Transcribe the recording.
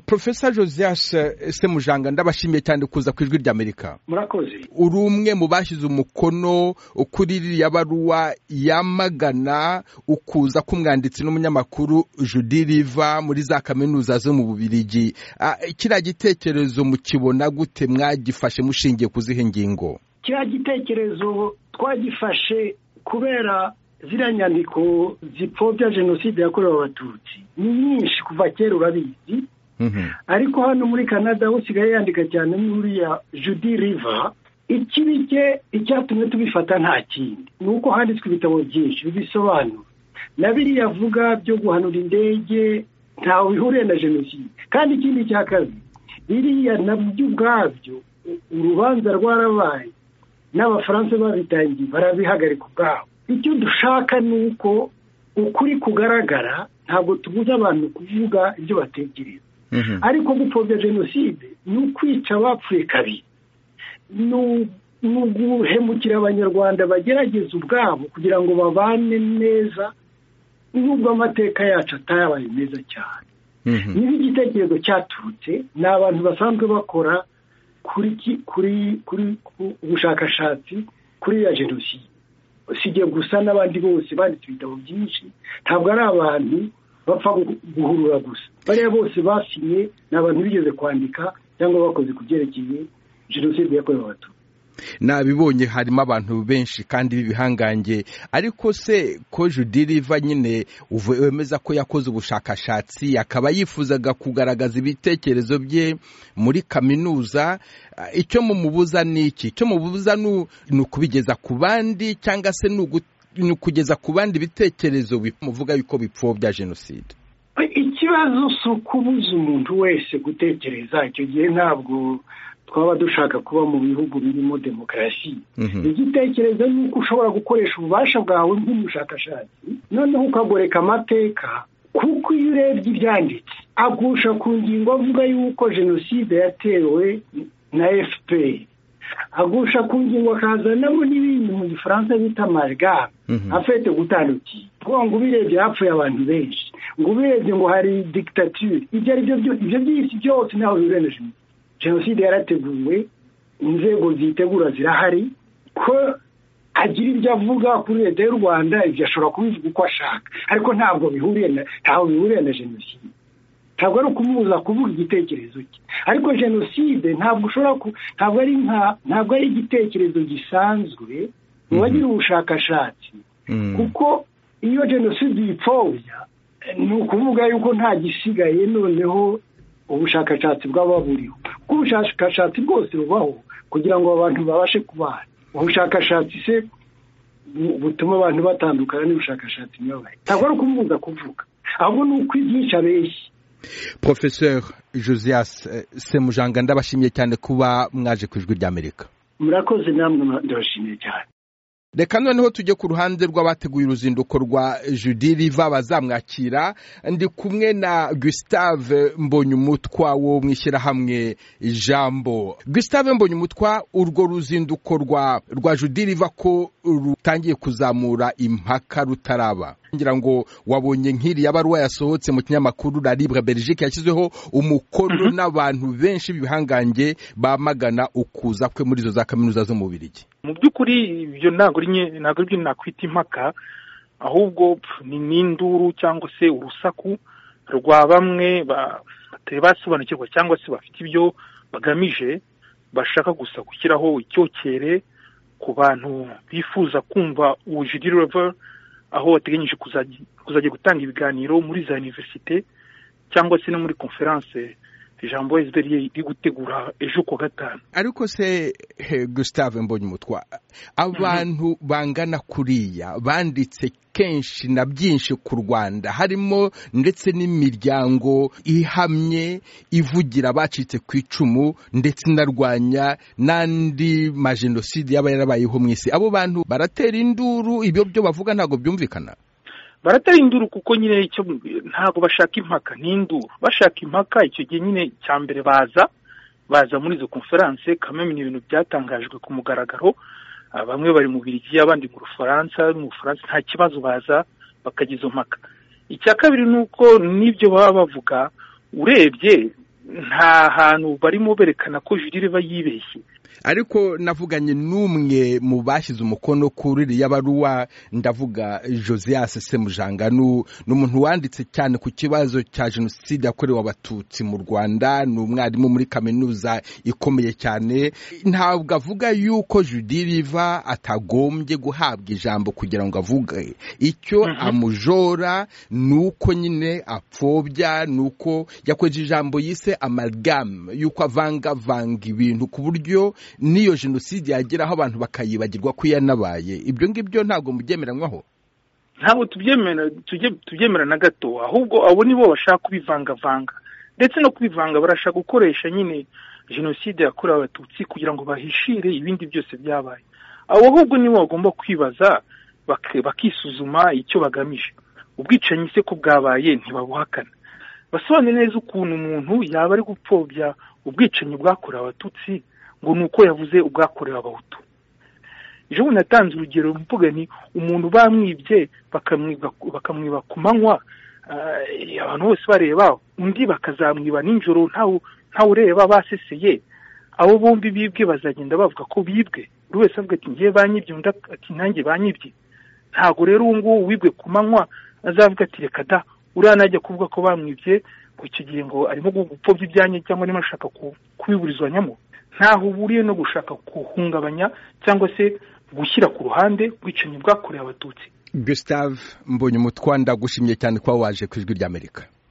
profesa josias semujanga ndabashimiye cyane kuza ku ijwi ry'amerika murakoze uri umwe mu bashyize umukono kuri ririya baruwa yamagana ukuza k'umwanditsi n'umunyamakuru judy riva muri za kaminuza zo mu bubirigi kiriya gitekerezo mukibona gute mwagifashe mushingiye ku zihe ngingo kiriya gitekerezo twagifashe kubera ziriya nyandiko zipfobya jenoside yakorewe abatutsi ni nyinshi kuva kera urabizi ariko hano muri canada ho usigaye yandika cyane nk'uriya judy riva ikibi cye icyatumye tubifata nta kindi ni uko handitswe ibitabo byinshi bibisobanura na biriya avuga byo guhanura indege ntawe bihuriye na jenoside kandi ikindi cya kabiri biriya nabyo ubwabyo urubanza rwarabaye n'abafaransa babitangiye barabihagarika ubwabo icyo dushaka ni uko ukuri kugaragara ntabwo tubuza abantu kuvuga ibyo batekereza ariko gupfobya jenoside ni ukwica abapfuye kabiri ni uguhemukira abanyarwanda bagerageza ubwabo kugira ngo babane neza nubwo amateka yacu atayabaye meza cyane niba igitekerezo cyaturutse ni abantu basanzwe bakora kuri kuri kuri ubushakashatsi kuri ya jenoside usibye gusa n'abandi bose banditse ibitabo byinshi ntabwo ari abantu bapfa guhurura gusa bariya bose basinye ni abantu bigeze kwandika cyangwa bakoze ku byerekeye jenoside yakorewe abatutsi nabibonye harimo abantu benshi kandi b'ibihangange ariko se ko judiriva nyine wemeza ko yakoze ubushakashatsi akaba yifuzaga kugaragaza ibitekerezo bye muri kaminuza icyo mumubuza ni iki icyo mubuza ni ukubigeza ku bandi cyangwa se ni ukugeza ku bandi ibitekerezo bimuvuga yuko bipfobya jenoside ikibazo si ukubuza umuntu wese gutekereza icyo gihe ntabwo twaba dushaka kuba mu bihugu birimo demokarasi igitekerezo ni uko ushobora gukoresha ububasha bwawe nk'umushakashatsi noneho ukagoreka amateka kuko iyo urebye ibyanditse agusha ku ngingo avuga yuko jenoside yatewe na efuperi agusha ku ngingo akazanamo n'ibindi mu gifaransa bita amarigare afite gutandukiye kuko ngo ubirebye hapfuye abantu benshi ngo ubirebye ngo hari digitatire ibyo ari byo byose byose ntawe bibereye jenoside jenoside yarateguwe inzego zitegura zirahari ko agira ibyo avuga kuri leta y'u rwanda ibyo ashobora kubivuga uko ashaka ariko ntabwo bihuriye ntaho bihuriye na jenoside ntabwo ari ukumubuza kuvuga igitekerezo cye ariko jenoside ntabwo ushobora ntabwo ari nka ntabwo ari igitekerezo gisanzwe mu bagira ubushakashatsi kuko iyo jenoside uyipfobya ni ukuvuga yuko nta gisigaye noneho ubushakashatsi bwaba buriho kuko ubushakashatsi bwose bubaho kugira ngo abantu babashe kubana ubushakashatsi se butuma abantu batandukana n'ubushakashatsi ntibabaye ntabwo ari ukumubuza kuvuga ahubwo ni ukwigisha benshi profesor josias semujanga ndabashimiye cyane kuba mwaje ku ijwi ry'amerika murakoze namwe ndabashimiye cyane reka noneho tujye ku ruhande rw'abateguye uruzinduko rwa judy riva bazamwakira ndi kumwe na gustave mbonyumutwa wo mu ishyirahamwe jambo gustave mbonyumutwa urwo ruzinduko rwa rwa judy riva ko rutangiye kuzamura impaka rutaraba ngira ngo wabonye nk'iriya baruwa yasohotse mu kinyamakuru la libre belgique yashyizweho umukono n'abantu benshi bihangange bamagana ukuza kwe muri izo za kaminuza zo mu birigi mu by'ukuri ibyo ntabwo ntabwo ari byo nakwita impaka ahubwo ni n'induru cyangwa se urusaku rwa bamwe batari basobanukirwa cyangwa se bafite ibyo bagamije bashaka gusa gushyiraho icyokere ku bantu bifuza kumva ubujiri reva aho bateganyije kuzajya gutanga ibiganiro muri za univerisite cyangwa se no muri konferanse ijambo esiberi iri gutegura ejo kuwa gatanu ariko se gusitave mbonye umutwa abantu bangana kuriya banditse kenshi na byinshi ku rwanda harimo ndetse n'imiryango ihamye ivugira abacitse ku icumu ndetse inarwanya n'andi majenoside yaba yarabayeho mu isi abo bantu baratera induru ibyo byo bavuga ntabwo byumvikana baratera induru kuko nyine icyo ntabwo bashaka impaka ni induru bashaka impaka icyo gihe nyine cya mbere baza baza muri izo konferanse kamemye ni ibintu byatangajwe ku mugaragaro bamwe bari mu birigi abandi mu rufaransa mu bufaransa nta kibazo baza bakajya izo mpaka icya kabiri ni uko n'ibyo baba bavuga urebye nta hantu barimo berekana ko jurire iba yibeshye ariko navuganye n'umwe mu bashyize umukono kuri iriya baruwa ndavuga josias semujanga ni umuntu wanditse cyane ku kibazo cya jenoside yakorewe abatutsi mu rwanda ni umwarimu muri kaminuza ikomeye cyane ntabwo avuga yuko judiriva atagombye guhabwa ijambo kugira ngo avuge icyo amujora ni uko nyine apfobya ni uko yakoze ijambo yise amalgamu yuko avangavanga ibintu ku buryo n'iyo jenoside yageraho abantu bakayibagirwa ko yanabaye ibyo ngibyo ntabwo mubyemeranywaho ntabwo tubyemera na gato ahubwo abo ni bo bashaka kubivangavanga ndetse no kubivanga barashaka gukoresha nyine jenoside yakorewe abatutsi kugira ngo bahishire ibindi byose byabaye abo ahubwo nibo bagomba kwibaza bakisuzuma icyo bagamije ubwicanyi se ko bwabaye ntibabuhakana basobanure neza ukuntu umuntu yaba ari gupfobya ubwicanyi bwakorewe abatutsi ngo ni uko yavuze ubwakorewe abahutu ejo bundi natanze urugero mvuga ni umuntu bamwibye bakamwiba ku manywa abantu bose bareba undi bakazamwiba nijoro ntawe ureba baseseye abo bombi bibwe bazagenda bavuga ko bibwe buri wese avuga ati ngiye banyibye undi ati nanjye banyibye ntabwo rero ubu ngubu wibwe ku manywa azavuga ati reka da uriya najya kuvuga ko bamwibye ngo icyo gihe ngo arimo gupfobya ibyanjye cyangwa arimo ashaka kubiburizwanyamo ntaho uhuriye no gushaka guhungabanya cyangwa se gushyira ku ruhande ubwicanyi bwakorewe abatutsi gusitave mbonye umutwanda gushimye cyane kuba waje ku ijwi ry'amerika